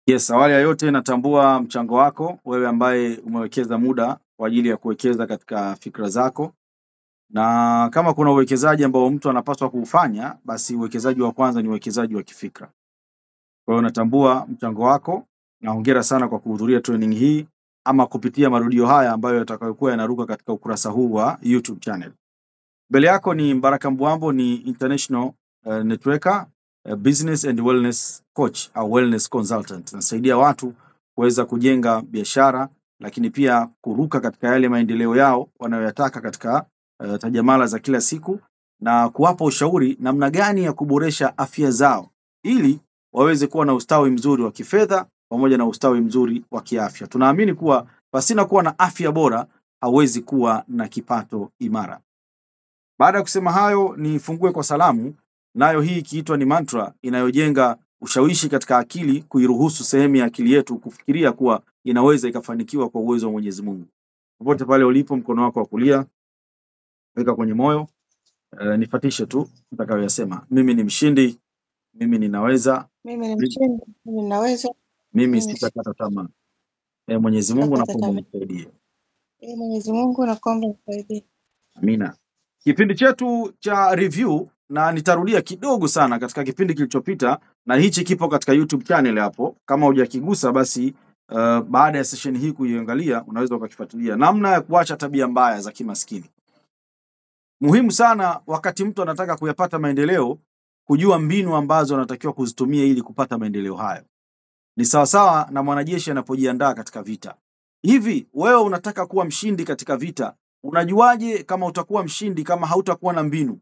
Yes, awali ya yote natambua mchango wako wewe ambaye umewekeza muda kwa ajili ya kuwekeza katika fikra zako, na kama kuna uwekezaji ambao mtu anapaswa kuufanya, basi uwekezaji wa kwanza ni uwekezaji wa kifikra. Kwa hiyo natambua mchango wako na hongera sana kwa kuhudhuria training hii ama kupitia marudio haya ambayo yatakayokuwa yanaruka katika ukurasa huu wa YouTube channel. Mbele yako ni Mbaraka Mbwambo, ni international uh, networker uh, business and wellness coach au wellness consultant. Nasaidia watu kuweza kujenga biashara, lakini pia kuruka katika yale maendeleo yao wanayoyataka katika uh, tajamala za kila siku na kuwapa ushauri namna gani ya kuboresha afya zao ili waweze kuwa na ustawi mzuri wa kifedha pamoja na ustawi mzuri wa kiafya. Tunaamini kuwa pasina kuwa na afya bora hauwezi kuwa na kipato imara. Baada ya kusema hayo, nifungue kwa salamu, nayo hii ikiitwa ni mantra inayojenga ushawishi katika akili, kuiruhusu sehemu ya akili yetu kufikiria kuwa inaweza ikafanikiwa kwa uwezo wa Mwenyezi Mungu. Popote pale ulipo, mkono wako wa kulia weka kwenye moyo, e, nifatishe tu nitakayoyasema. Mimi ni mshindi, mimi ninaweza, Mimi ni mi- mshindi, mimi ninaweza, mimi mimi sitakata tamaa. E, Mwenyezi Mungu sitakata nakuomba tamaa. unisaidie. Ee Mwenyezi Mungu, nakuomba nisaidie. Amina. Kipindi chetu cha review na nitarudia kidogo sana katika kipindi kilichopita, na hichi kipo katika YouTube channel hapo. Kama hujakigusa basi, uh, baada ya session hii kuiangalia, unaweza ukakifuatilia namna ya kuacha tabia mbaya za kimaskini. Muhimu sana wakati mtu anataka kuyapata maendeleo, kujua mbinu ambazo anatakiwa kuzitumia ili kupata maendeleo hayo. Ni sawasawa na mwanajeshi anapojiandaa katika vita. Hivi wewe unataka kuwa mshindi katika vita, unajuaje kama utakuwa mshindi kama hautakuwa na mbinu?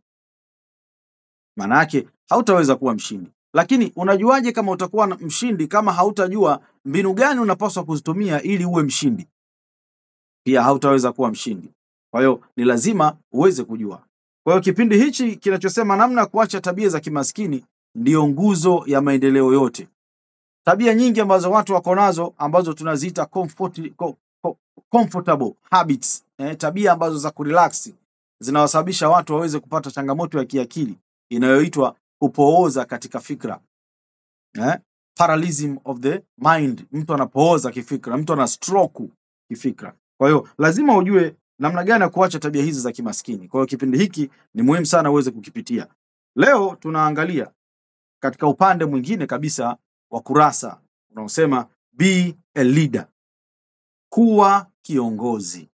Maana yake hautaweza kuwa mshindi. Lakini unajuaje kama utakuwa na- mshindi kama hautajua mbinu gani unapaswa kuzitumia ili uwe mshindi? Pia hautaweza kuwa mshindi. Kwa hiyo ni lazima uweze kujua. Kwa hiyo kipindi hichi kinachosema namna ya kuacha tabia za kimaskini ndiyo nguzo ya maendeleo yote. Tabia nyingi ambazo watu wako nazo ambazo tunaziita comfort, co- co- comfortable habits, eh, tabia ambazo za kurelax zinawasababisha watu waweze kupata changamoto ya kiakili inayoitwa kupooza katika fikra eh? Paralysis of the mind, mtu anapooza kifikra, mtu ana stroke kifikra. Kwa hiyo lazima ujue namna gani ya kuacha tabia hizi za kimaskini. Kwa hiyo kipindi hiki ni muhimu sana uweze kukipitia. Leo tunaangalia katika upande mwingine kabisa wa kurasa unaosema be a leader, kuwa kiongozi.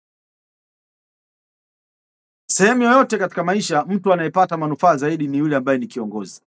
Sehemu yoyote katika maisha, mtu anayepata manufaa zaidi ni yule ambaye ni kiongozi,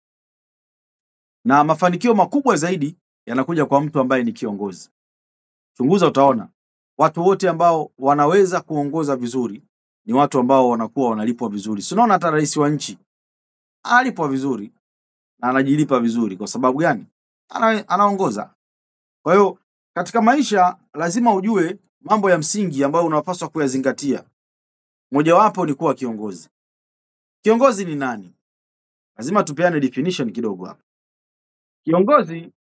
na mafanikio makubwa zaidi yanakuja kwa mtu ambaye ni kiongozi. Chunguza, utaona watu wote ambao wanaweza kuongoza vizuri ni watu ambao wanakuwa wanalipwa vizuri. Si unaona hata rais wa nchi analipwa vizuri na anajilipa vizuri. Kwa sababu gani? Ana, anaongoza. Kwa hiyo katika maisha lazima ujue mambo ya msingi ambayo unapaswa kuyazingatia. Mojawapo ni kuwa kiongozi. Kiongozi ni nani? Lazima tupeane definition kidogo hapa. Kiongozi,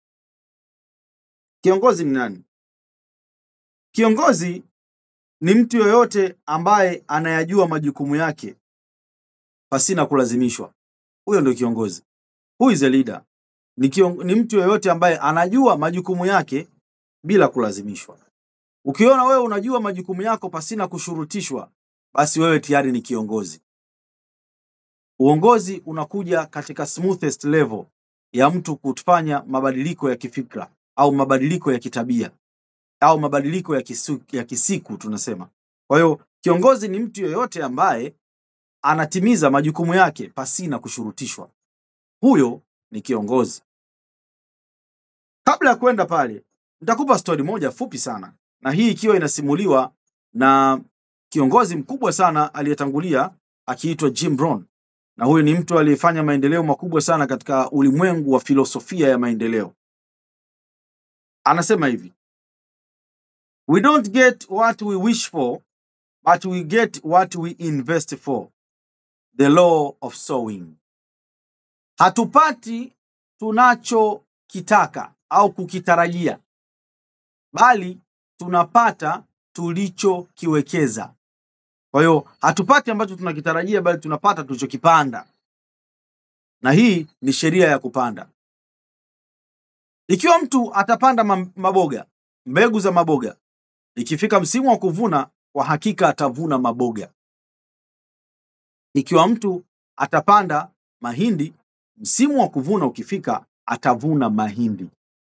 kiongozi ni nani? Kiongozi ni mtu yoyote ambaye anayajua majukumu yake pasina kulazimishwa. Huyo ndio kiongozi. Who is a leader? Ni, kion, ni mtu yoyote ambaye anajua majukumu yake bila kulazimishwa. Ukiona wewe unajua majukumu yako pasina kushurutishwa, basi wewe tayari ni kiongozi. Uongozi unakuja katika smoothest level ya mtu kufanya mabadiliko ya kifikra au mabadiliko ya kitabia au mabadiliko ya, kisu, ya kisiku tunasema. Kwa hiyo kiongozi ni mtu yoyote ambaye anatimiza majukumu yake pasina kushurutishwa. Huyo ni kiongozi. Kabla ya kwenda pale, nitakupa stori moja fupi sana, na hii ikiwa inasimuliwa na kiongozi mkubwa sana aliyetangulia akiitwa Jim Rohn, na huyu ni mtu aliyefanya maendeleo makubwa sana katika ulimwengu wa filosofia ya maendeleo. Anasema hivi, we don't get what we wish for but we get what we invest for, the law of sowing. Hatupati tunachokitaka au kukitarajia, bali tunapata tulichokiwekeza. Kwa hiyo hatupati ambacho tunakitarajia, bali tunapata tulichokipanda, na hii ni sheria ya kupanda. Ikiwa mtu atapanda ma- maboga, mbegu za maboga, ikifika msimu wa kuvuna, kwa hakika atavuna maboga. Ikiwa mtu atapanda mahindi, msimu wa kuvuna ukifika, atavuna mahindi.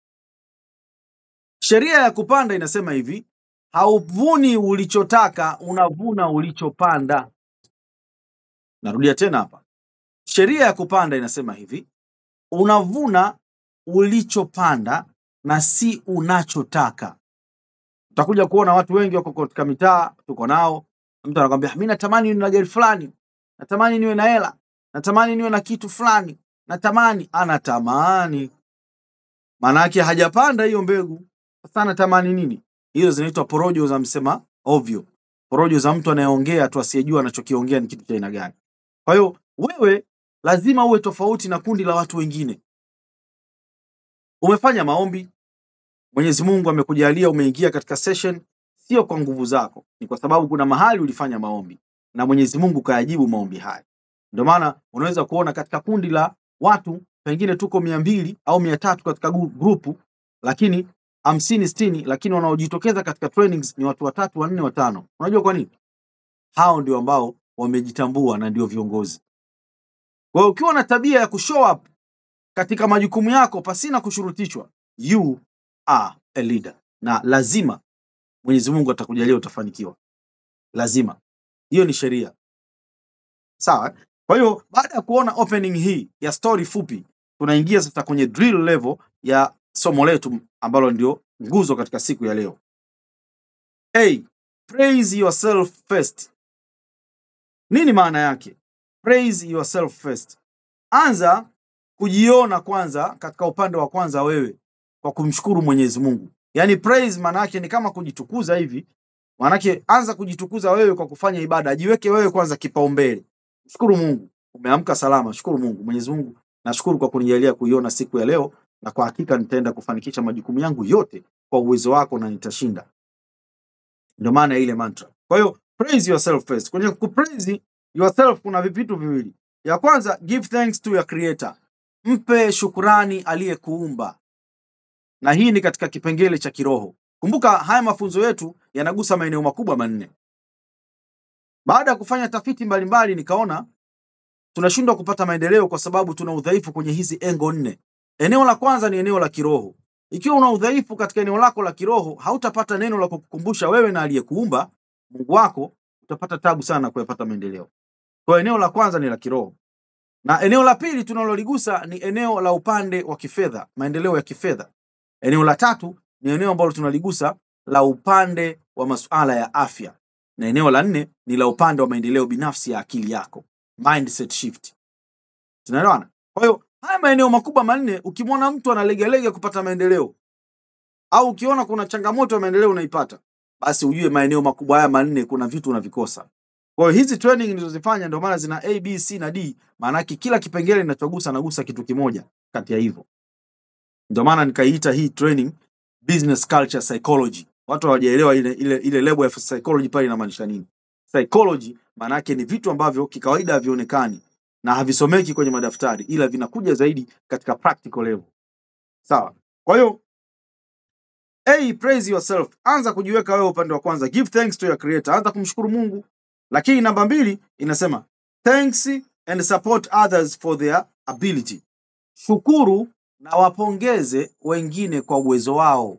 Sheria ya kupanda inasema hivi, hauvuni ulichotaka, unavuna ulichopanda. Narudia tena hapa, sheria ya kupanda inasema hivi, unavuna ulichopanda na si unachotaka. Utakuja kuona watu wengi wako katika mitaa, tuko nao, mtu anakwambia mi natamani niwe na gari fulani, natamani niwe na hela, natamani niwe na kitu fulani, natamani, anatamani, maana yake hajapanda hiyo mbegu. Sasa anatamani nini? Hizo zinaitwa porojo za msema ovyo, porojo za mtu anayeongea tu asiyejua anachokiongea ni kitu cha aina gani. Kwa hiyo wewe lazima uwe tofauti na kundi la watu wengine. Umefanya maombi, Mwenyezi Mungu amekujalia umeingia katika session, sio kwa nguvu zako, ni kwa sababu kuna mahali ulifanya maombi na Mwenyezi Mungu kayajibu maombi haya. Ndio maana unaweza kuona katika kundi la watu pengine tuko mia mbili au mia tatu katika gu- grupu, lakini hamsini sitini, lakini wanaojitokeza katika trainings ni watu watatu, wanne, watano. Unajua kwa nini? Hao ndio ambao wamejitambua na ndio viongozi. Kwa hiyo ukiwa na tabia ya kushow up katika majukumu yako pasina kushurutishwa, you are a leader, na lazima Mwenyezi Mungu atakujalia utafanikiwa, lazima. Hiyo ni sheria, sawa? eh? Kwa hiyo baada ya kuona opening hii ya story fupi, tunaingia sasa kwenye drill level ya somo letu ambalo ndio nguzo katika siku ya leo. A, praise yourself first. Nini maana yake? Praise yourself first. Anza kujiona kwanza katika upande wa kwanza wewe kwa kumshukuru Mwenyezi Mungu. Yaani praise maana yake ni kama kujitukuza hivi. Maana yake anza kujitukuza wewe kwa kufanya ibada, jiweke wewe kwanza kipaumbele. Shukuru Mungu. Umeamka salama, shukuru Mungu. Mwenyezi Mungu, nashukuru kwa kunijalia kuiona siku ya leo na kwa hakika nitaenda kufanikisha majukumu yangu yote kwa uwezo wako na nitashinda. Ndio maana ya ile mantra. Kwa hiyo praise yourself first. Kwenye kupraise yourself kuna vitu viwili. Ya kwanza, give thanks to your creator. Mpe shukurani aliyekuumba. Na hii ni katika kipengele cha kiroho. Kumbuka haya mafunzo yetu yanagusa maeneo makubwa manne. Baada ya kufanya tafiti mbalimbali nikaona tunashindwa kupata maendeleo kwa sababu tuna udhaifu kwenye hizi engo nne. Eneo la kwanza ni eneo la kiroho. Ikiwa una udhaifu katika eneo lako la kiroho, hautapata neno la kukukumbusha wewe na aliyekuumba Mungu wako, utapata tabu sana kuyapata maendeleo. Kwa hiyo eneo la kwanza ni la kiroho, na eneo la pili tunaloligusa ni eneo la upande wa kifedha, maendeleo ya kifedha. Eneo la tatu ni eneo ambalo tunaligusa la upande wa masuala ya afya, na eneo la nne ni la upande wa maendeleo binafsi ya akili yako, mindset shift. Tunaelewana? Kwa hiyo haya maeneo makubwa manne, ukimwona mtu analegalega kupata maendeleo au ukiona kuna changamoto ya maendeleo unaipata, basi ujue maeneo makubwa haya manne kuna vitu unavikosa. Kwa hiyo hizi training nilizozifanya ndio maana zina A, B, C na D, maanake kila kipengele ninachogusa nagusa kitu kimoja kati ya hivyo. Ndio maana nikaiita hii training business culture psychology. Watu hawajaelewa ile ile ile lebo ya psychology pale inamaanisha nini. Psychology maana yake ni vitu ambavyo kikawaida havionekani na havisomeki kwenye madaftari, ila vinakuja zaidi katika practical level. Sawa. Kwa hiyo A, praise yourself. Anza kujiweka wewe upande wa kwanza. Give thanks to your creator. Anza kumshukuru Mungu. Lakini namba mbili inasema thanks and support others for their ability. Shukuru na wapongeze wengine kwa uwezo wao.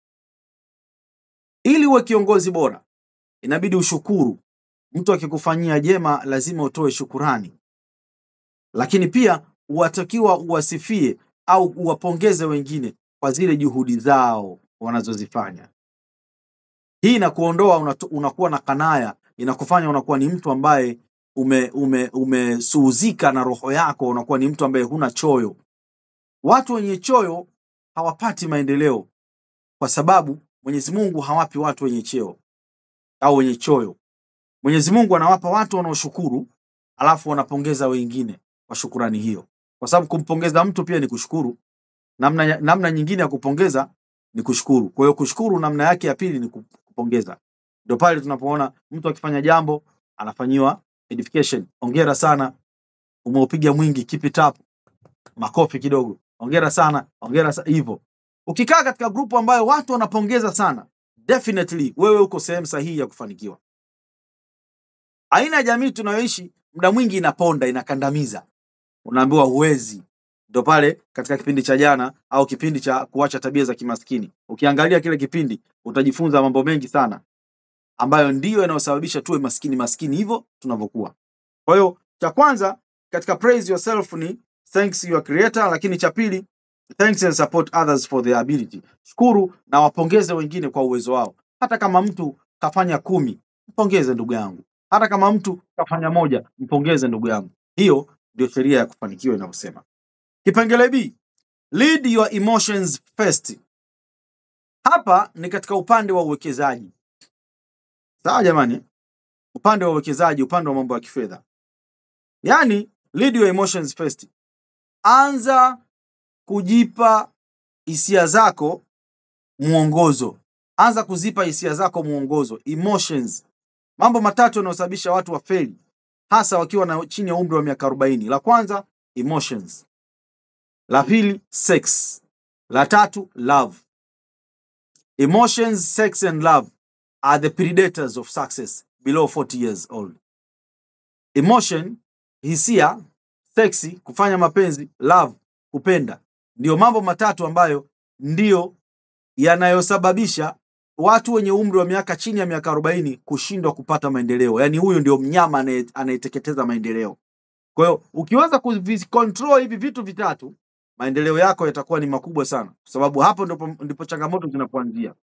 Ili uwe kiongozi bora, inabidi ushukuru. Mtu akikufanyia jema, lazima utoe shukurani, lakini pia watakiwa uwasifie au uwapongeze wengine kwa zile juhudi zao wanazozifanya. Hii inakuondoa unatu- unakuwa na kanaya, inakufanya unakuwa ni mtu ambaye ume ume umesuhuzika na roho yako, unakuwa ni mtu ambaye huna choyo. Watu wenye choyo hawapati maendeleo, kwa sababu Mwenyezi Mungu hawapi watu wenye cheo au wenye choyo. Mwenyezi Mungu anawapa watu wanaoshukuru, alafu wanapongeza wengine kwa shukurani hiyo, kwa sababu kumpongeza mtu pia ni kushukuru. Namna, namna nyingine ya kupongeza ni kushukuru. Kwa hiyo kushukuru namna yake ya pili ni ku- kupongeza. Ndio pale tunapoona mtu akifanya jambo anafanyiwa edification, hongera sana, umeupiga mwingi, keep it up, makofi kidogo, hongera sana, hongera sa hivyo. Ukikaa katika grupu ambayo watu wanapongeza sana, definitely wewe uko sehemu sahihi ya kufanikiwa. Aina ya jamii tunayoishi muda mwingi inaponda, inakandamiza, unaambiwa huwezi. Ndo pale katika kipindi cha jana au kipindi cha kuacha tabia za kimaskini, ukiangalia kile kipindi utajifunza mambo mengi sana ambayo ndiyo yanayosababisha tuwe maskini maskini hivyo tunavyokuwa. Kwa hiyo cha kwanza katika praise yourself ni thanks your creator, lakini cha pili thanks and support others for their ability. Shukuru na wapongeze wengine kwa uwezo wao. Hata kama mtu kafanya kumi, mpongeze ndugu yangu. Hata kama mtu kafanya moja, mpongeze ndugu yangu. Hiyo ndio sheria ya kufanikiwa inavyosema. Kipengele B, lead your emotions first. Hapa ni katika upande wa uwekezaji. Sawa jamani, upande wa uwekezaji, upande wa mambo ya kifedha, yaani lead your emotions first. Anza kujipa hisia zako mwongozo, anza kuzipa hisia zako mwongozo, emotions. Mambo matatu yanayosababisha watu wafeli, hasa wakiwa na chini ya umri wa miaka 40. La kwanza emotions, la pili sex, la tatu love. Emotions, sex and love are the predators of success below 40 years old. Emotion, hisia, sexy, kufanya mapenzi, love, kupenda, ndiyo mambo matatu ambayo ndiyo yanayosababisha watu wenye umri wa miaka chini ya miaka 40 kushindwa kupata maendeleo. Yaani huyu ndio mnyama anaye- anayeteketeza maendeleo. Kwa hiyo ukiweza kuvicontrol hivi vitu vitatu, maendeleo yako yatakuwa ni makubwa sana, kwa sababu hapo ndipo, ndipo changamoto zinapoanzia.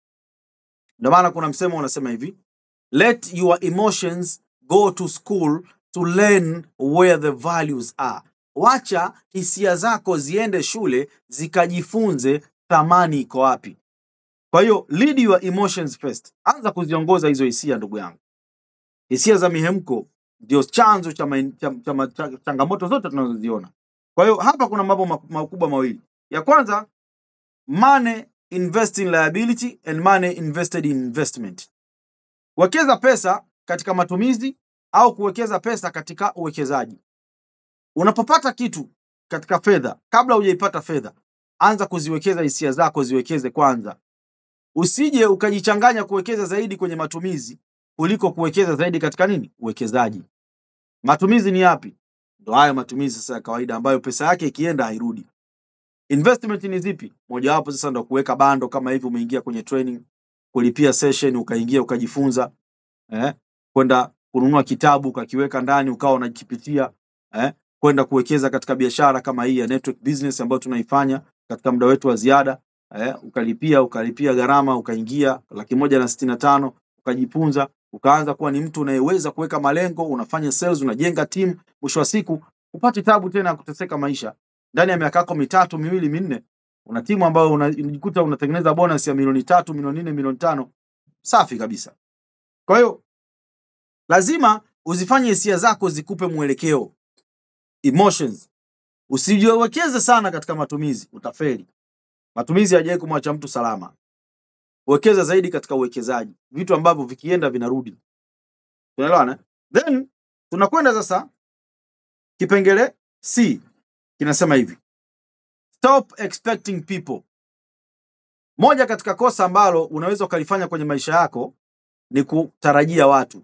Ndio maana kuna msemo unasema hivi, let your emotions go to school to learn where the values are. Wacha hisia zako ziende shule zikajifunze thamani iko wapi. Kwa hiyo lead your emotions first, anza kuziongoza hizo hisia, ndugu yangu. Hisia za mihemko ndio chanzo cha, main- cha, cha, ma- cha changamoto zote tunazoziona. Kwa hiyo hapa kuna mambo ma- makubwa mawili. Ya kwanza, money invest in liability and money invested in investment. Wekeza pesa katika matumizi au kuwekeza pesa katika uwekezaji. Unapopata kitu katika fedha, kabla hujaipata fedha, anza kuziwekeza hisia zako, ziwekeze kwanza. Usije ukajichanganya kuwekeza zaidi kwenye matumizi kuliko kuwekeza zaidi katika nini? Uwekezaji. Matumizi ni yapi? Ndo hayo matumizi sasa ya kawaida ambayo pesa yake ikienda hairudi. Investment ni zipi? Mojawapo sasa ndo kuweka bando kama hivi, umeingia kwenye training, kulipia session, ukaingia ukajifunza, eh, kwenda kununua kitabu ukakiweka ndani ukawa unakipitia, eh, kwenda kuwekeza katika biashara kama hii ya network business ambayo tunaifanya katika muda wetu wa ziada, eh, ukalipia ukalipia gharama, ukaingia laki moja na sitini na tano ukajifunza, ukaanza kuwa ni mtu unayeweza kuweka malengo, unafanya sales, unajenga timu, mwisho wa siku upate tabu tena ya kuteseka maisha ndani ya miaka yako mitatu miwili minne una timu ambayo una- unajikuta unatengeneza bonus ya milioni tatu milioni nne milioni tano safi kabisa kwa hiyo lazima uzifanye hisia zako zikupe mwelekeo emotions usijiwekeze sana katika matumizi utafeli matumizi hajawahi kumwacha mtu salama wekeza zaidi katika uwekezaji vitu ambavyo vikienda vinarudi tunaelewana then tunakwenda sasa kipengele c kinasema hivi stop expecting people moja katika kosa ambalo unaweza ukalifanya kwenye maisha yako ni kutarajia watu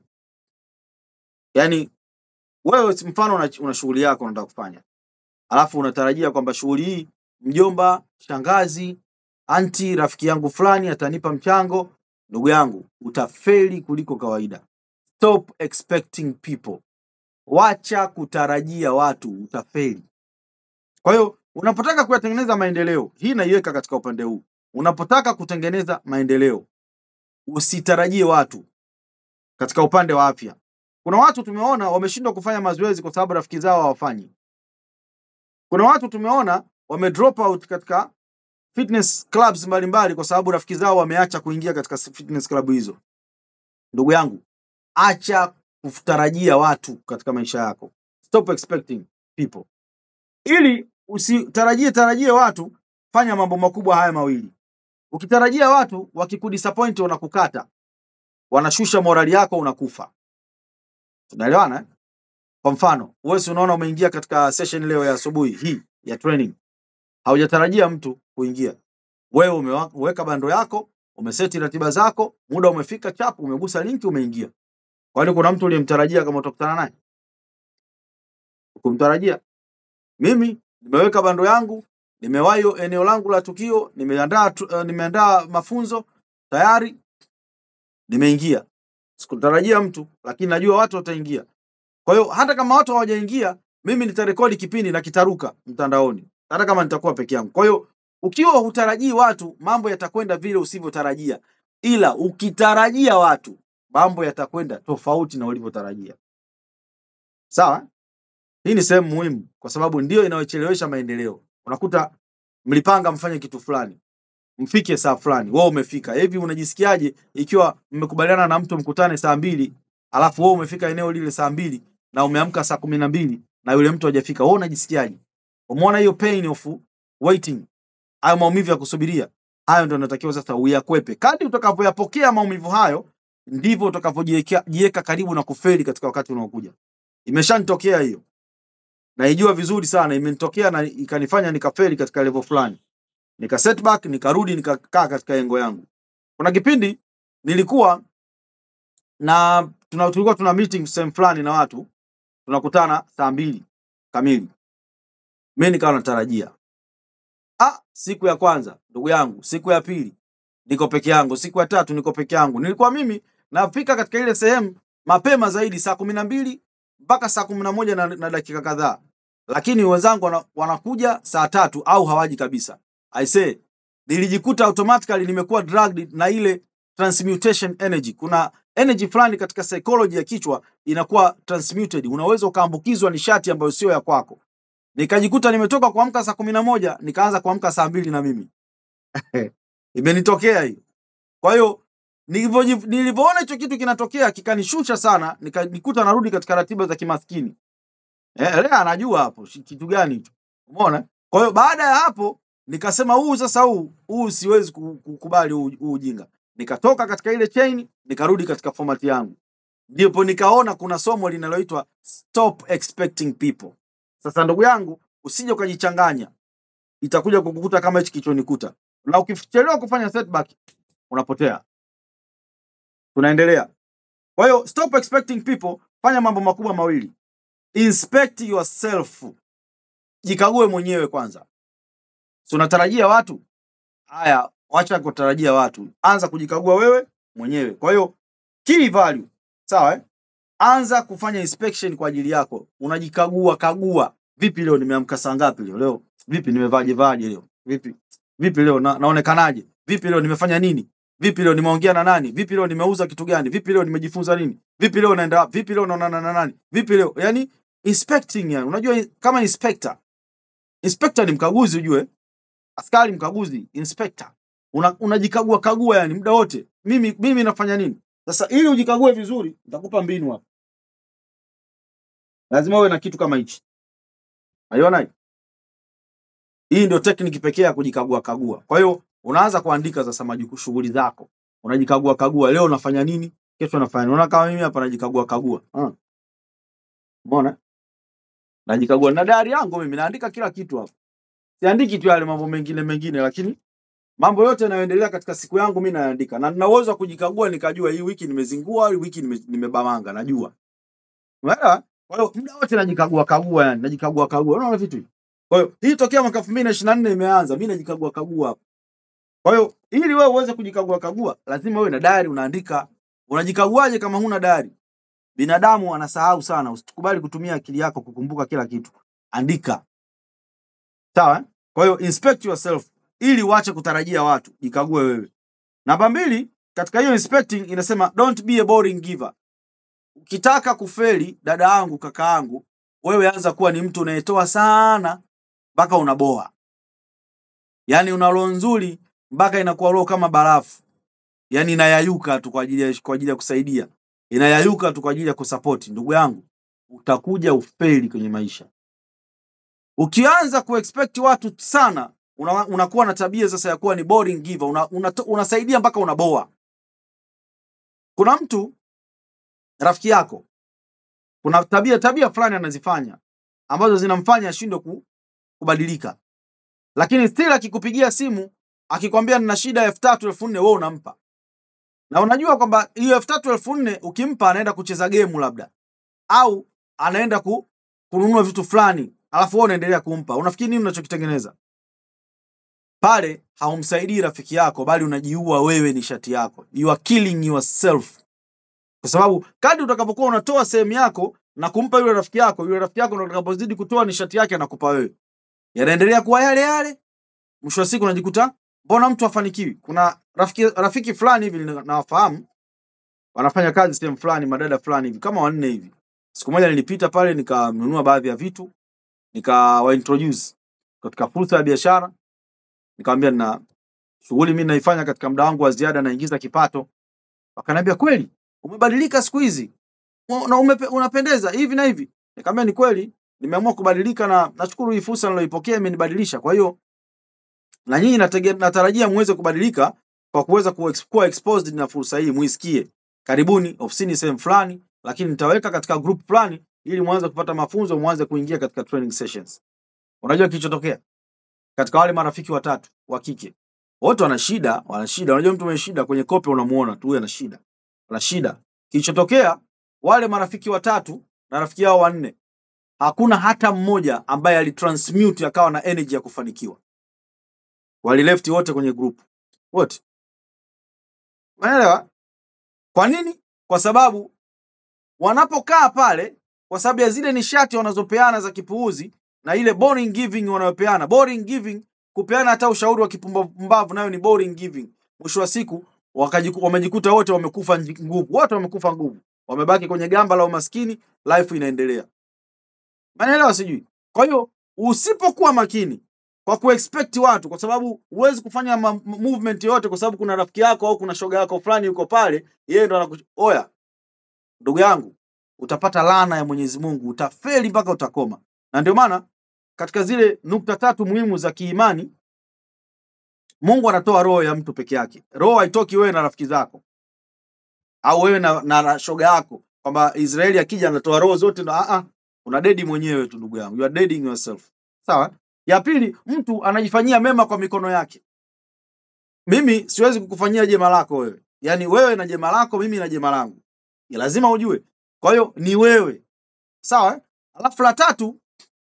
yaani wewe si- mfano una, una shughuli yako unataka kufanya alafu unatarajia kwamba shughuli hii mjomba shangazi anti rafiki yangu fulani atanipa mchango ndugu yangu utafeli kuliko kawaida stop expecting people wacha kutarajia watu utafeli kwa hiyo unapotaka kuyatengeneza maendeleo hii naiweka katika upande huu unapotaka kutengeneza maendeleo usitarajie watu katika upande wa afya kuna watu tumeona wameshindwa kufanya mazoezi kwa sababu rafiki zao hawafanyi kuna watu tumeona wame drop out katika fitness clubs mbalimbali kwa sababu rafiki zao wameacha kuingia katika fitness club hizo ndugu yangu acha kutarajia watu katika maisha yako stop expecting people ili usitarajie tarajie watu fanya mambo makubwa haya mawili ukitarajia watu wakikudisappoint wanakukata wanashusha morali yako unakufa tunaelewana eh? kwa mfano wewe si unaona umeingia katika session leo ya asubuhi hii ya training haujatarajia mtu kuingia Wewe umeweka bando yako, umeseti ratiba zako, muda umefika, chap, umegusa linki, umeingia. Kwani kuna mtu uliyemtarajia kama utakutana naye? Ukumtarajia? Mimi nimeweka bando yangu, nimewahi eneo langu la tukio, nimeandaa tu- uh, nimeandaa mafunzo tayari, nimeingia. Sikutarajia mtu, lakini najua watu wataingia. Kwa hiyo hata kama watu hawajaingia, mimi nitarekodi kipindi na kitaruka mtandaoni, hata kama nitakuwa peke yangu. Kwa hiyo ukiwa hutarajii watu, mambo yatakwenda vile usivyotarajia, ila ukitarajia watu, mambo yatakwenda tofauti na ulivyotarajia. Sawa? Hii ni sehemu muhimu, kwa sababu ndio inayochelewesha maendeleo. Unakuta mlipanga mfanye kitu fulani, mfike saa fulani, wewe umefika. Hivi unajisikiaje ikiwa mmekubaliana na mtu mkutane saa mbili alafu wewe umefika eneo lile saa mbili na umeamka saa kumi na mbili na yule mtu hajafika, wewe unajisikiaje? Umeona hiyo pain of waiting, hayo maumivu ya kusubiria, hayo ndio unatakiwa sasa uyakwepe. Kadri utakavyoyapokea maumivu hayo, ndivyo utakavyojiweka jiweka karibu na kufeli katika wakati unaokuja. Imeshanitokea hiyo, naijua vizuri sana, imenitokea na ikanifanya nikafeli katika level fulani, nika setback, nikarudi nikakaa katika engo yangu. Kuna kipindi nilikuwa na tuna, tulikuwa tuna meeting sehemu fulani na watu tunakutana saa mbili kamili. Mimi nikawa natarajia ah, siku ya kwanza ndugu yangu, siku ya pili niko peke yangu, siku ya tatu niko peke yangu. Nilikuwa mimi nafika katika ile sehemu mapema zaidi saa kumi na mbili mpaka saa kumi na moja na, na dakika kadhaa, lakini wenzangu wana, wanakuja saa tatu au hawaji kabisa. I say nilijikuta automatically nimekuwa dragged na ile transmutation energy. Kuna energy fulani katika psychology ya kichwa inakuwa transmuted, unaweza ukaambukizwa nishati ambayo sio ya kwako. Nikajikuta nimetoka kuamka saa kumi na moja nikaanza kuamka saa mbili na mimi imenitokea hiyo. Kwa hiyo nilivyoji- nilivyoona hicho kitu kinatokea kikanishusha sana, nikajikuta narudi katika ratiba za kimaskini. Eh, Lea anajua hapo shi- kitu gani hicho. Umeona? Kwa hiyo baada ya hapo nikasema huu sasa huu huu siwezi ku- kukubali huu huu ujinga. Nikatoka katika ile chain nikarudi katika format yangu. Ndipo nikaona kuna somo linaloitwa stop expecting people. Sasa ndugu yangu, usije ukajichanganya, itakuja kukukuta kama hichi kilichonikuta, na ukichelewa kufanya setback unapotea. Tunaendelea. Kwa hiyo stop expecting people, fanya mambo makubwa mawili. Inspect yourself, jikague mwenyewe kwanza. Si unatarajia watu? Haya, wacha kutarajia watu, anza kujikagua wewe mwenyewe. Kwa hiyo key value, sawa eh? Anza kufanya inspection kwa ajili yako, unajikagua kagua. Vipi leo nimeamka saa ngapi leo? Leo vipi nimevaje vaje leo? Vipi vipi leo na, naonekanaje? Vipi leo nimefanya nini? Vipi leo nimeongea na nani? Vipi leo nimeuza kitu gani? Vipi leo nimejifunza nini? Vipi leo naenda wapi? Vipi leo naonana na nani? Vipi leo yani inspecting yani, unajua kama inspector. Inspector ni mkaguzi ujue, askari mkaguzi, inspector. Una, unajikagua kagua yani muda wote. Mimi mimi nafanya nini? Sasa ili ujikague vizuri, nitakupa mbinu hapa. Lazima uwe na kitu kama hichi. Unaiona hii? Hii ndio tekniki pekee ya kujikagua kagua. Kwa hiyo unaanza kuandika sasa majukumu shughuli zako. Unajikagua kagua, leo unafanya nini? Kesho unafanya nini? Unaona kama mimi hapa najikagua kagua. Ah. Umeona? Najikagua na diary yangu mimi naandika kila kitu hapa. Siandiki tu yale mambo mengine mengine lakini mambo yote yanayoendelea katika siku yangu mimi naandika. Na nina uwezo wa kujikagua nikajua hii wiki nimezingua, hii wiki nime- nimebamanga, najua. Umeelewa? Kwa hiyo muda wote najikagua kagua yani, najikagua kagua. Unaona vitu hivi? Kwa hiyo hii tokea mwaka 2024 imeanza, mimi najikagua kagua hapa. Kwa hiyo ili wewe uweze kujikagua kagua, lazima uwe na diary unaandika. Unajikaguaje kama huna diary? Binadamu anasahau sana, usikubali kutumia akili yako kukumbuka kila kitu. Andika. Sawa? eh? Kwa hiyo inspect yourself ili uache kutarajia watu, jikague wewe. Namba mbili, katika hiyo inspecting inasema don't be a boring giver. Ukitaka kufeli, dada yangu, kaka yangu, wewe anza kuwa ni mtu unayetoa sana mpaka unaboa. Yaani una roho nzuri mpaka inakuwa roho kama barafu. Yaani inayayuka tu kwa ajili ya kwa ajili ya kusaidia. Inayayuka tu kwa ajili ya kusupport. Ndugu yangu, utakuja ufeli kwenye maisha. Ukianza kuexpect watu sana, una, unakuwa na tabia sasa ya kuwa ni boring giver. Una, una, unasaidia mpaka unaboa. Kuna mtu rafiki yako, kuna tabia tabia fulani anazifanya ambazo zinamfanya ashindwe ku, kubadilika, lakini still akikupigia simu akikwambia nina shida elfu tatu elfu nne wewe unampa, na unajua kwamba hiyo elfu tatu elfu nne ukimpa anaenda kucheza gemu labda, au anaenda ku, kununua vitu fulani, alafu wewe unaendelea kumpa. Unafikiri nini unachokitengeneza pale? Haumsaidii rafiki yako, bali unajiua wewe nishati yako, you are killing yourself, kwa sababu kadri utakapokuwa unatoa sehemu yako na kumpa yule rafiki yako, yule rafiki yako ndo utakapozidi kutoa nishati yake anakupa wewe, yanaendelea kuwa yale yale. Mwisho wa siku unajikuta mbona mtu afanikiwi. Kuna rafiki, rafiki fulani hivi nina- nawafahamu wanafanya kazi sehemu fulani, madada fulani hivi kama wanne hivi. Siku moja nilipita pale nikanunua baadhi ya vitu nikawa introduce katika fursa ya biashara, nikamwambia na shughuli mimi naifanya katika muda wangu wa ziada, naingiza kipato. Wakaniambia kweli umebadilika siku hizi Mu- na umepe, unapendeza hivi na hivi. Nikamwambia ni kweli, nimeamua kubadilika na nashukuru hii fursa niloipokea imenibadilisha. Kwa hiyo na nyinyi natege- natarajia muweze kubadilika kwa kuweza kuwa ex- kuwa exposed na fursa hii, muisikie. Karibuni ofisini sehemu fulani, lakini nitaweka katika group fulani ili muanze kupata mafunzo, muanze kuingia katika training sessions. Unajua kilichotokea katika wale marafiki watatu wa kike, wote wana shida, wana shida. Unajua mtu mwenye shida kwenye kope unamuona tu, huyu ana shida, ana shida. Kilichotokea wale marafiki watatu na rafiki yao wanne, hakuna hata mmoja ambaye alitransmute akawa na energy ya kufanikiwa. Walilefti wote kwenye group wote, unaelewa? Kwa nini? Kwa sababu wanapokaa pale, kwa sababu ya zile nishati wanazopeana za kipuuzi na ile boring giving wanayopeana. Boring giving, kupeana hata ushauri wa kipumbavu, nayo ni boring giving. Mwisho wa siku wakajiku, wamejikuta wote wamekufa nji- nguvu, wote wamekufa nguvu, wamebaki kwenye gamba la umaskini, life inaendelea. Umeelewa? Sijui. Kwa hiyo usipokuwa makini kwa kuexpect watu, kwa sababu huwezi kufanya ma- movement yoyote, kwa sababu kuna rafiki yako au kuna shoga yako fulani yuko pale, yeye ndo anaku oya, ndugu yangu, utapata laana ya Mwenyezi Mungu, utafeli mpaka utakoma. Na ndio maana katika zile nukta tatu muhimu za kiimani, Mungu anatoa roho ya mtu peke yake. Roho haitoki wewe na rafiki zako au wewe na, na, na shoga yako, kwamba Israeli akija anatoa roho zote na a a, una dedi mwenyewe tu ndugu yangu, you are deading yourself. Sawa. Ya pili, mtu anajifanyia mema kwa mikono yake. Mimi siwezi kukufanyia jema lako wewe, yaani wewe na jema lako, mimi na jema langu, Ni lazima ujue. Kwa hiyo ni wewe, sawa. eh? Alafu la tatu,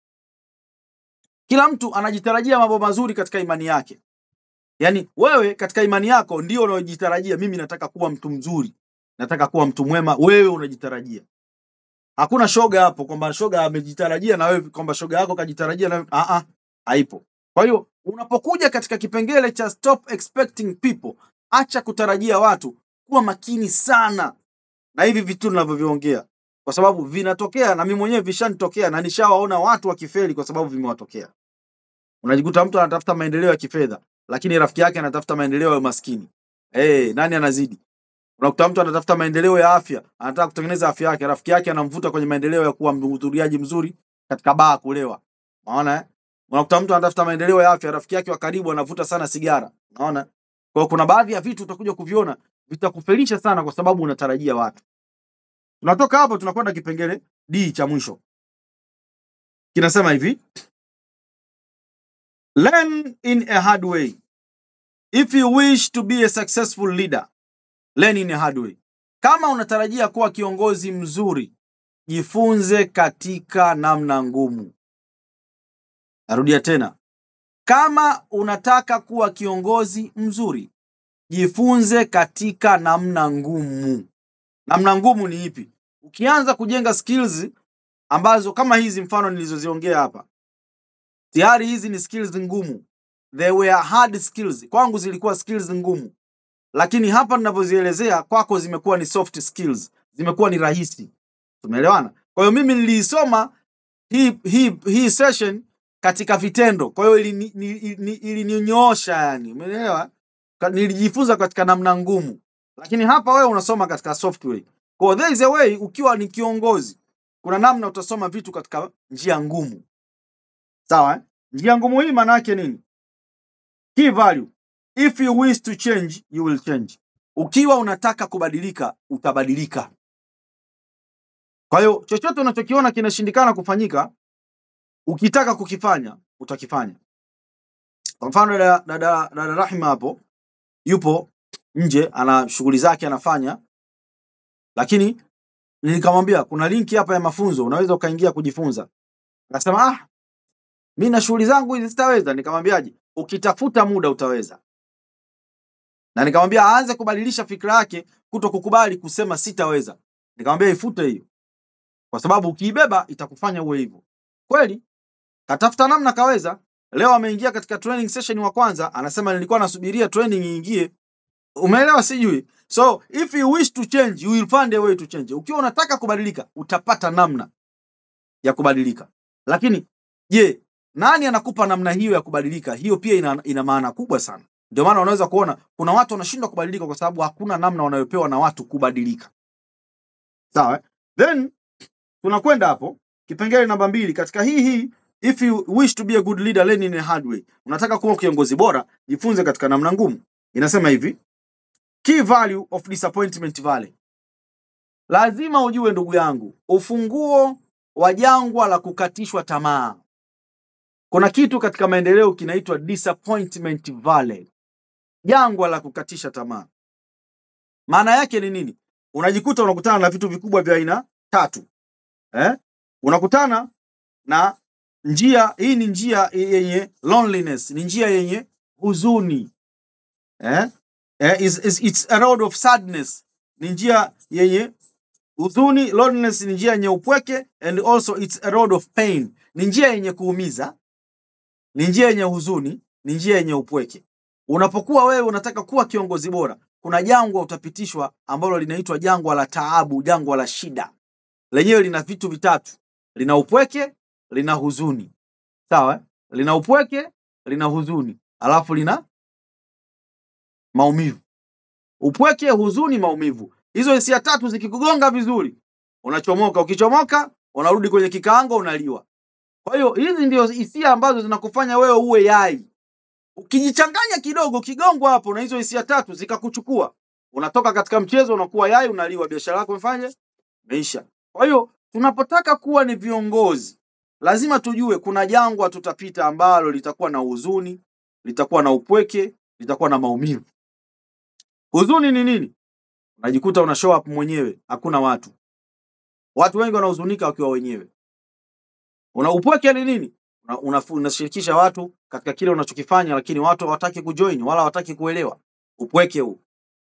kila mtu anajitarajia mambo mazuri katika imani yake. Yaani wewe katika imani yako ndio unayojitarajia, mimi nataka kuwa mtu mzuri, nataka kuwa mtu mwema, wewe unajitarajia. Hakuna shoga hapo kwamba shoga amejitarajia na wewe kwamba shoga yako kajitarajia na wewe. Ah ah, haipo. Kwa hiyo unapokuja katika kipengele cha stop expecting people, acha kutarajia watu, kuwa makini sana na hivi vitu ninavyoviongea, kwa sababu vinatokea na mimi mwenyewe vishanitokea na nishawaona watu wakifeli kwa sababu vimewatokea. Unajikuta mtu anatafuta maendeleo ya kifedha, lakini rafiki yake anatafuta maendeleo ya umaskini. Eh, nani anazidi? Unakuta mtu anatafuta maendeleo ya afya, anataka kutengeneza afya yake, rafiki yake anamvuta kwenye maendeleo ya kuwa mhudhuriaji mzuri katika baa kulewa. Unaona eh? Unakuta mtu anatafuta maendeleo ya afya, rafiki yake wa karibu anavuta sana sigara. Unaona? Kwa hiyo kuna baadhi ya vitu utakuja kuviona vitakufelisha sana kwa sababu unatarajia watu. Tunatoka hapo tunakwenda kipengele D cha mwisho. Kinasema hivi, learn in a hard way. If you wish to be a successful leader, learn in a hard way. Kama unatarajia kuwa kiongozi mzuri, jifunze katika namna ngumu. Narudia tena. Kama unataka kuwa kiongozi mzuri, jifunze katika namna ngumu. Namna ngumu ni ipi? Ukianza kujenga skills ambazo kama hizi mfano nilizoziongea hapa, tayari hizi ni skills ngumu. They were hard skills. Kwangu zilikuwa skills ngumu, lakini hapa ninavyozielezea kwako zimekuwa ni soft skills, zimekuwa ni rahisi. Tumeelewana? Kwa hiyo mimi niliisoma hii hii hii session katika vitendo, kwa hiyo ilini- ni- ni- ilininyoosha, yani, umeelewa? Ka- Nilijifunza katika namna ngumu, lakini hapa wewe unasoma katika software. Kwa hiyo there is a way, ukiwa ni kiongozi, kuna namna utasoma vitu katika njia ngumu, sawa? Eh? Njia ngumu hii maana yake nini? Key value. If you wish to change, you will change. Ukiwa unataka kubadilika, utabadilika. Kwa hiyo chochote unachokiona kinashindikana kufanyika, ukitaka kukifanya, utakifanya. Kwa mfano dada, dada, dada Rahima hapo yupo nje ana shughuli zake anafanya, lakini nikamwambia kuna linki hapa ya mafunzo unaweza ukaingia kujifunza. Akasema ah, mimi na shughuli zangu hizi sitaweza. Nikamwambiaje, ukitafuta muda utaweza. Na nikamwambia aanze kubadilisha fikra yake kuto kukubali kusema sitaweza. Nikamwambia ifute hiyo, kwa sababu ukiibeba itakufanya uwe hivyo. Kweli katafuta namna kaweza. Leo ameingia katika training session wa kwanza, anasema nilikuwa nasubiria training iingie. Umeelewa? Sijui. So if you wish to change you will find a way to change. Ukiwa unataka kubadilika utapata namna ya kubadilika. Lakini je, nani anakupa namna hiyo ya kubadilika? Hiyo pia ina, ina maana kubwa sana. Ndio maana unaweza kuona kuna watu wanashindwa kubadilika kwa sababu hakuna namna wanayopewa na watu kubadilika. Sawa? eh? Then tunakwenda hapo kipengele namba mbili katika hii hii if you wish to be a good leader learn in a hard way. Unataka kuwa kiongozi bora, jifunze katika namna ngumu. Inasema hivi, key value of disappointment valley. Lazima ujue ndugu yangu, ufunguo wa jangwa la kukatishwa tamaa. Kuna kitu katika maendeleo kinaitwa disappointment valley, jangwa la kukatisha tamaa. Maana yake ni nini? Unajikuta unakutana na vitu vikubwa vya aina tatu eh? Unakutana na njia hii, ni njia yenye loneliness, ni njia yenye huzuni eh? Eh, is, is, it's a road of sadness, ni njia yenye huzuni. Loneliness ni njia yenye upweke, and also it's a road of pain, ni njia yenye kuumiza, ni njia yenye huzuni, ni njia yenye upweke. Unapokuwa wewe unataka kuwa kiongozi bora, kuna jangwa utapitishwa ambalo linaitwa jangwa la taabu, jangwa la shida. Lenyewe lina vitu vitatu, lina upweke, lina huzuni. Sawa, eh? lina upweke, lina huzuni, alafu lina maumivu. Upweke, huzuni, maumivu. Hizo hisia tatu zikikugonga vizuri, unachomoka. Ukichomoka unarudi kwenye kikaango, unaliwa. Kwa hiyo hizi ndio hisia ambazo zinakufanya wewe uwe yai. Ukijichanganya kidogo, ukigongwa hapo na hizo hisia tatu zikakuchukua, unatoka katika mchezo, unakuwa yai, unaliwa, biashara yako imefanya imeisha. Kwa hiyo tunapotaka kuwa ni viongozi, lazima tujue kuna jangwa tutapita ambalo litakuwa na huzuni, litakuwa na upweke, litakuwa na maumivu. Huzuni ni nini? Unajikuta una show up mwenyewe, hakuna watu. Watu wengi wanahuzunika wakiwa wenyewe. Una upweke ni nini? Una- una- Unashirikisha watu katika kile unachokifanya, lakini watu hawataki kujoin wala hawataki kuelewa. Upweke huu.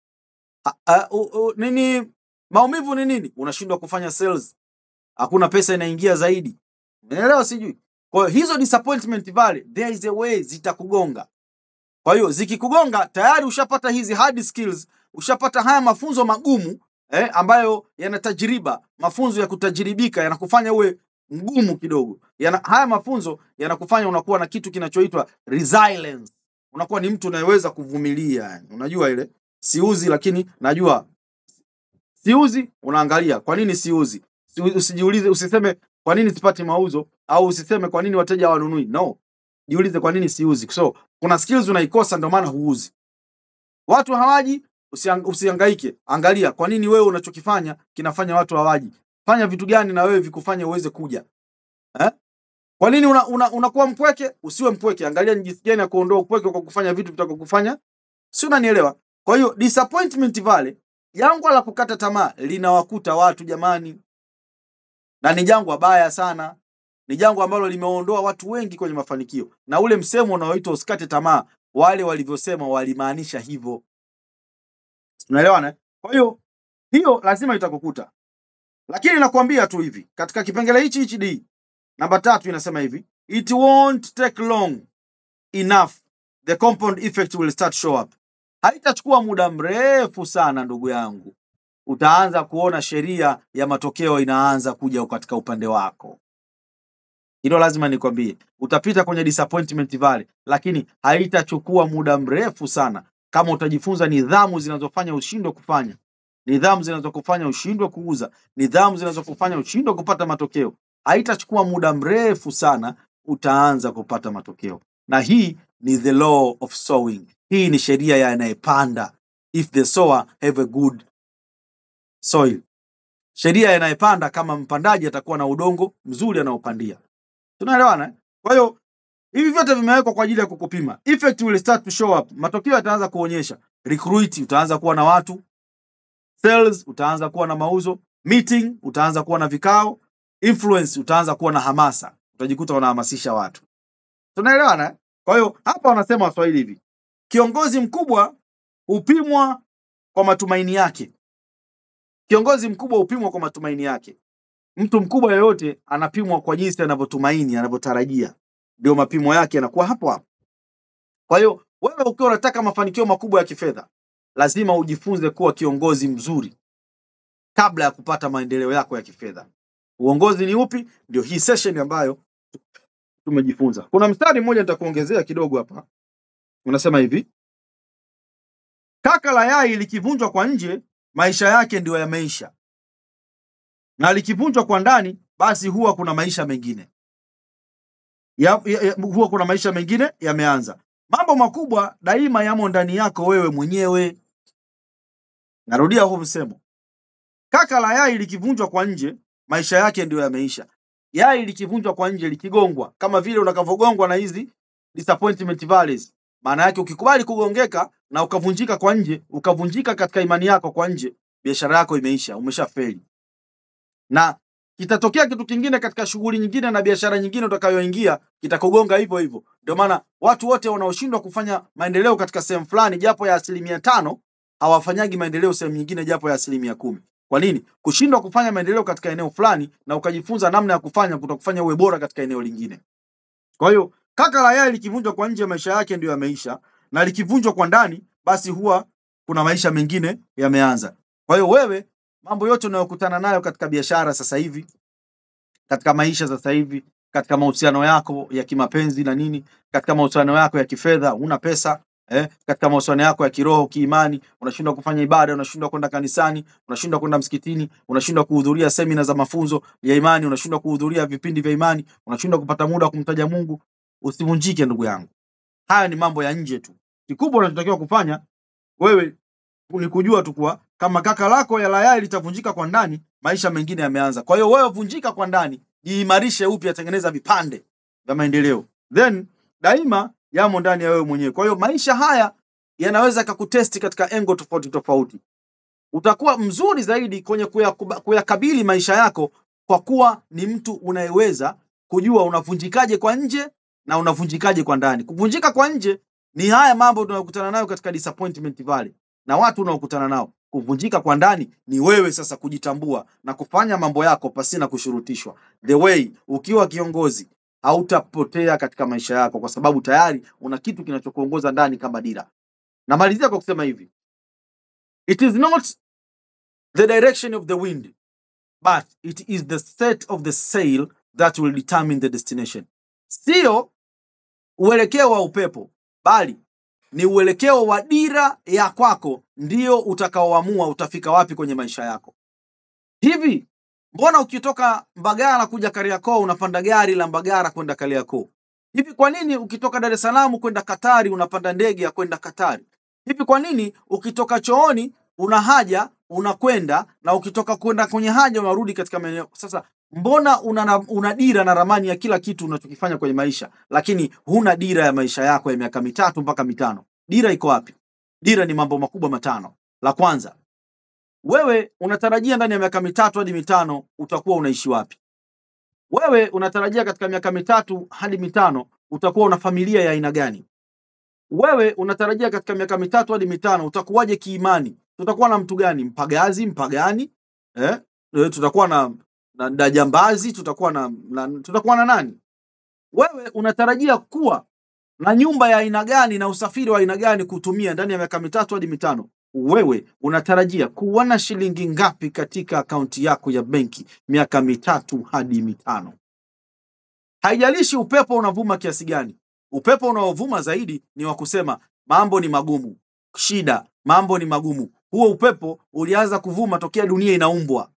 A- a- u- u- Nini? Maumivu ni nini? Unashindwa kufanya sales, hakuna pesa inaingia zaidi. Umeelewa? Sijui. Kwa hiyo hizo disappointment valley, there is a way zitakugonga. Kwa hiyo zikikugonga, tayari ushapata hizi hard skills, ushapata haya mafunzo magumu eh, ambayo yana tajriba, mafunzo ya kutajiribika, yanakufanya uwe mgumu kidogo. Yana, haya mafunzo yanakufanya unakuwa na kitu kinachoitwa resilience. Unakuwa ni mtu unayeweza kuvumilia. yani. Unajua ile siuzi, lakini najua siuzi. Unaangalia kwa nini siuzi, Si- usijiulize, usiseme kwa nini sipati mauzo, au usiseme kwa nini wateja hawanunui. No, jiulize kwa nini siuzi. So kuna skills unaikosa, ndio maana huuzi. Watu hawaji, usiang, usihangaike. Angalia kwa nini wewe unachokifanya kinafanya watu hawaji. Fanya vitu gani na wewe vikufanye uweze kuja eh? Kwa nini unakuwa una, unakuwa mpweke? Usiwe mpweke. Angalia ni jinsi gani ya kuondoa upweke kwa kufanya vitu vitakokufanya, si unanielewa? Kwa hiyo disappointment valley, jangwa la kukata tamaa linawakuta watu jamani, na ni jangwa baya sana. Ni jangwa ambalo limeondoa watu wengi kwenye mafanikio, na ule msemo unaoitwa usikate tamaa, wale walivyosema walimaanisha hivyo. Unaelewana? eh? Kwa hiyo hiyo lazima itakukuta, lakini nakwambia tu hivi, katika kipengele hichi hichi D namba tatu inasema hivi, it won't take long enough the compound effect will start show up. Haitachukua muda mrefu sana ndugu yangu, utaanza kuona sheria ya matokeo inaanza kuja katika upande wako. Hilo lazima nikwambie, utapita kwenye disappointment valley, lakini haitachukua muda mrefu sana kama utajifunza nidhamu zinazofanya ushindwe kufanya, nidhamu zinazokufanya ushindwe kuuza, nidhamu zinazokufanya ushindwe kupata matokeo. Haitachukua muda mrefu sana, utaanza kupata matokeo. Na hii ni the law of sowing. Hii ni sheria ya anayepanda, if the sower have a good soil. Sheria ya anayepanda, kama mpandaji atakuwa na udongo mzuri anaopandia. Tunaelewana? eh? Kwa hiyo Hivi vyote vimewekwa kwa ajili ya kukupima. Effect will start to show up. Matokeo yataanza kuonyesha. Recruit utaanza kuwa na watu, sales utaanza kuwa na mauzo, meeting utaanza kuwa na vikao, influence utaanza kuwa na hamasa. Utajikuta unahamasisha watu. Tunaelewana? eh? Kwa hiyo hapa wanasema Waswahili hivi. Kiongozi mkubwa hupimwa kwa matumaini yake. Kiongozi mkubwa hupimwa kwa matumaini yake. Mtu mkubwa yoyote anapimwa kwa jinsi anavyotumaini, anavyotarajia. Ndio mapimo yake yanakuwa hapo hapo. Kwa hiyo wewe ukiwa unataka mafanikio makubwa ya kifedha, lazima ujifunze kuwa kiongozi mzuri kabla ya kupata maendeleo yako ya kifedha. Uongozi ni upi? Ndio hii session ambayo tumejifunza. Kuna mstari mmoja nitakuongezea kidogo hapa, unasema hivi: kaka la yai likivunjwa kwa nje, maisha yake ndio yameisha, na likivunjwa kwa ndani, basi huwa kuna maisha mengine ya, ya, ya, huwa kuna maisha mengine yameanza. Mambo makubwa daima yamo ndani yako wewe mwenyewe. Narudia huu msemo, kaka la yai likivunjwa kwa nje, maisha yake ndio yameisha. Yai likivunjwa kwa nje, likigongwa, kama vile unakavyogongwa na hizi disappointment valleys. Maana yake ukikubali kugongeka na ukavunjika kwa nje, ukavunjika katika imani yako kwa nje, biashara yako imeisha, umeshafeli. Na kitatokea kitu kingine katika shughuli nyingine na biashara nyingine utakayoingia, kitakugonga hivyo hivyo. Ndio maana watu wote wanaoshindwa kufanya maendeleo katika sehemu fulani japo ya asilimia tano hawafanyagi maendeleo sehemu nyingine japo ya asilimia kumi. Kwa nini? Kushindwa kufanya maendeleo katika eneo fulani na ukajifunza namna ya kufanya kutakufanya uwe bora katika eneo lingine. Kwa hiyo kaka la yai likivunjwa kwa nje, maisha yake ndio yameisha, na likivunjwa kwa ndani, basi huwa kuna maisha mengine yameanza. Kwa hiyo wewe, mambo yote unayokutana nayo katika biashara sasa hivi, katika maisha sasa hivi, katika mahusiano yako ya kimapenzi na nini, katika mahusiano yako ya kifedha, una pesa eh, katika mahusiano yako ya kiroho, kiimani, unashindwa kufanya ibada, unashindwa kwenda kanisani, unashindwa kwenda msikitini, unashindwa kuhudhuria semina za mafunzo ya imani, unashindwa kuhudhuria vipindi vya imani, unashindwa kupata muda wa kumtaja Mungu. Usivunjike ndugu yangu, haya ni mambo ya nje tu. Kikubwa unachotakiwa kufanya wewe ni kujua tu kuwa kama kaka lako ya layai litavunjika kwa ndani, maisha mengine yameanza. Kwa hiyo wewe vunjika kwa ndani, jiimarishe upya, tengeneza vipande vya maendeleo, then daima yamo ndani ya wewe mwenyewe. Kwa hiyo maisha haya yanaweza kakutesti katika engo tofauti tofauti. Utakuwa mzuri zaidi kwenye kuyakuba- kuyakabili maisha yako kwa kuwa ni mtu unayeweza kujua unavunjikaje kwa nje na unavunjikaje kwa ndani. Kuvunjika kwa nje ni haya mambo tunayokutana nayo katika disappointment valley na watu unaokutana nao. Kuvunjika kwa ndani ni wewe sasa kujitambua na kufanya mambo yako pasina kushurutishwa. The way ukiwa kiongozi hautapotea katika maisha yako, kwa sababu tayari una kitu kinachokuongoza ndani kama dira. Namalizia kwa kusema hivi, it is not the direction of the wind but it is the set of the sail that will determine the destination. Sio uelekeo wa upepo, bali ni uelekeo wa dira ya kwako ndio utakaoamua utafika wapi kwenye maisha yako. Hivi mbona ukitoka Mbagala kuja Kariakoo unapanda gari la Mbagala kwenda Kariakoo? Hivi kwa nini ukitoka Dar es Salaam kwenda Katari unapanda ndege ya kwenda Katari? Hivi kwa nini ukitoka chooni una haja unakwenda na ukitoka kwenda kwenye haja unarudi katika maeneo? Sasa mbona una, una dira na ramani ya kila kitu unachokifanya kwenye maisha, lakini huna dira ya maisha yako ya miaka mitatu mpaka mitano? Dira iko wapi? Dira ni mambo makubwa matano. La kwanza, wewe unatarajia ndani ya miaka mitatu hadi mitano utakuwa unaishi wapi? Wewe unatarajia katika miaka mitatu hadi mitano utakuwa una familia ya aina gani? Wewe unatarajia katika miaka mitatu hadi mitano utakuwaje kiimani? Tutakuwa na mtu gani? Mpagazi, mpagani? Eh? Eh, tutakuwa na, na, na jambazi, tutakuwa na, na tutakuwa na nani? Wewe unatarajia kuwa na nyumba ya aina gani na usafiri wa aina gani kutumia ndani ya miaka mitatu hadi mitano? Wewe unatarajia kuwa na shilingi ngapi katika akaunti yako ya benki miaka mitatu hadi mitano? Haijalishi upepo unavuma kiasi gani. Upepo unaovuma zaidi ni wa kusema mambo ni magumu, shida, mambo ni magumu. Huo upepo ulianza kuvuma tokea dunia inaumbwa.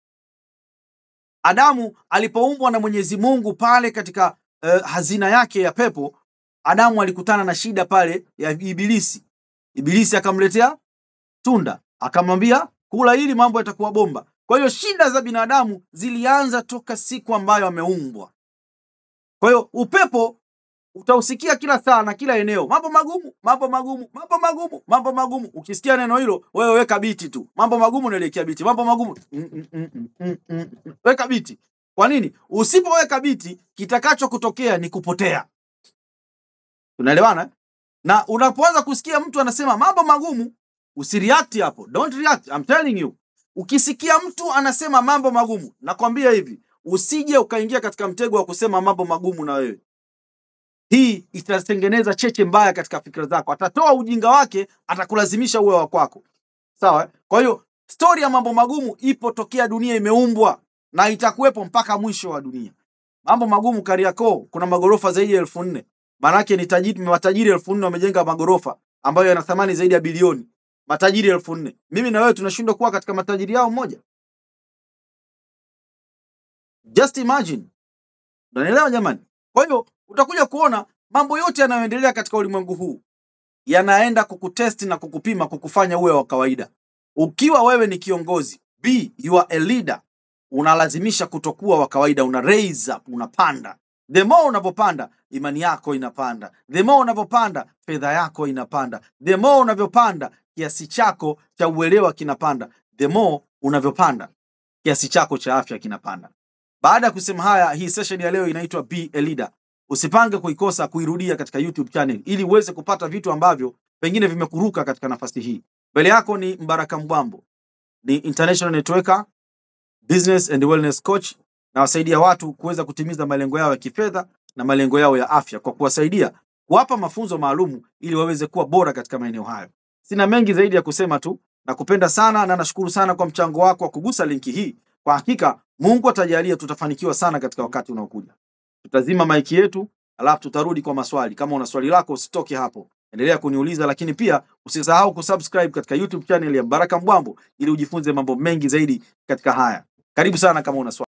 Adamu alipoumbwa na Mwenyezi Mungu pale katika eh, hazina yake ya pepo, Adamu alikutana na shida pale ya Ibilisi. Ibilisi akamletea tunda, akamwambia kula hili, mambo yatakuwa bomba. Kwa hiyo shida za binadamu zilianza toka siku ambayo ameumbwa. Kwa hiyo upepo utausikia kila saa na kila eneo, mambo magumu, mambo magumu, mambo magumu, mambo magumu. Ukisikia neno hilo, wewe weka biti tu, mambo magumu, naelekea biti, mambo magumu, mm, mm, mm, mm, mm, mm, mm. weka biti. Kwa nini? Usipoweka biti, kitakacho kutokea ni kupotea. Tunaelewana? eh? Na unapoanza kusikia mtu anasema mambo magumu, usireact hapo, don't react, I'm telling you. Ukisikia mtu anasema mambo magumu, nakwambia hivi, usije ukaingia katika mtego wa kusema mambo magumu na wewe hii itatengeneza cheche mbaya katika fikra zako. Atatoa ujinga wake, atakulazimisha uwe wa kwako. Sawa? eh? Kwa hiyo stori ya mambo magumu ipo tokea dunia imeumbwa na itakuwepo mpaka mwisho wa dunia. Mambo magumu Kariakoo, kuna magorofa zaidi ya elfu nne. Maanake ni tajiri, matajiri elfu nne wamejenga magorofa ambayo yana thamani zaidi ya bilioni. Matajiri elfu nne. Mimi na wewe tunashindwa kuwa katika matajiri yao mmoja. Just imagine. Unanielewa jamani? Kwa hiyo utakuja kuona mambo yote yanayoendelea katika ulimwengu huu yanaenda kukutesti na kukupima kukufanya uwe wa kawaida. Ukiwa wewe ni kiongozi, be you are a leader, unalazimisha kutokuwa wa kawaida, una raise up, unapanda. The more unavyopanda, imani yako inapanda. The more unavyopanda, fedha yako inapanda. The more unavyopanda, kiasi chako cha uelewa kinapanda. The more unavyopanda, kiasi chako cha afya kinapanda. Baada ya kusema haya, hii session ya leo inaitwa Be a Leader. Usipange kuikosa kuirudia katika YouTube channel ili uweze kupata vitu ambavyo pengine vimekuruka katika nafasi hii. Mbele yako ni Mbaraka Mbwambo, ni international networker, business and wellness coach, na wasaidia watu kuweza kutimiza malengo yao ya kifedha na malengo yao ya afya kwa kuwasaidia kuwapa mafunzo maalumu ili waweze kuwa bora katika maeneo hayo. Sina mengi zaidi ya kusema tu, nakupenda sana na nashukuru sana kwa mchango wako wa kugusa linki hii. Kwa hakika Mungu atajalia tutafanikiwa sana katika wakati unaokuja. Tutazima maiki yetu, alafu tutarudi kwa maswali. Kama una swali lako usitoke hapo, endelea kuniuliza, lakini pia usisahau kusubscribe katika YouTube channel ya Baraka Mbwambo ili ujifunze mambo mengi zaidi katika haya. Karibu sana kama una swali.